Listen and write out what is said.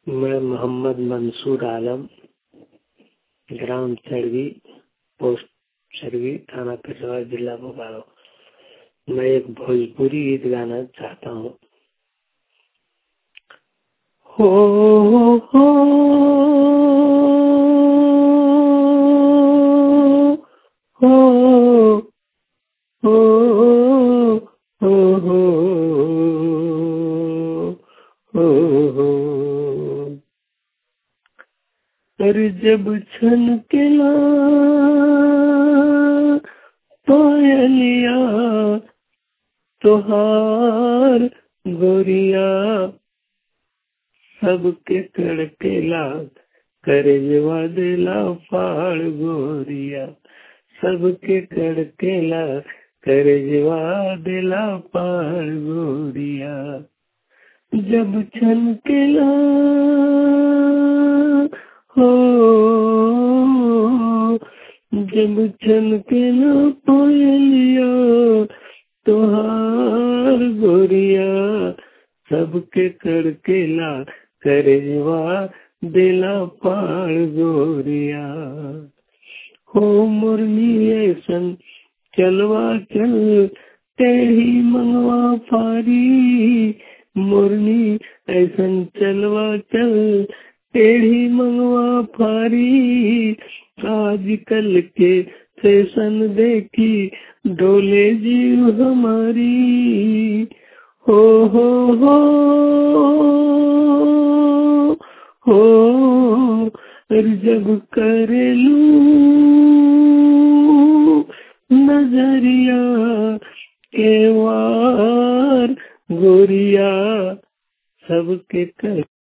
मैं मोहम्मद मंसूर आलम ग्राम चरवी पोस्ट चरवी थाना पेशवार जिला बोकारो मैं एक भोजपुरी गीत गाना चाहता हूँ हो हो हो हो हो हो हो हो अरे जब छन के ला पायलिया तोहार गोरिया सबके कड़केला करे जवा देला फाड़ गोरिया सबके कड़केला करे जवा देला फाड़ गोरिया जब छनकेला हो जब छनकेला पायलिया तोहार गोरिया सबके कड़केला करजवा दिला पार गोरिया हो मुरली ऐसन चलवा चल तेरी मंगवा फारी मुरली ऐसन चलवा चल टेढ़ी मंगवा फारी आजकल के फैशन देखी डोले जीव हमारी हो हो हो हो जब करेलू नजरिया के वार गोरिया सबके कर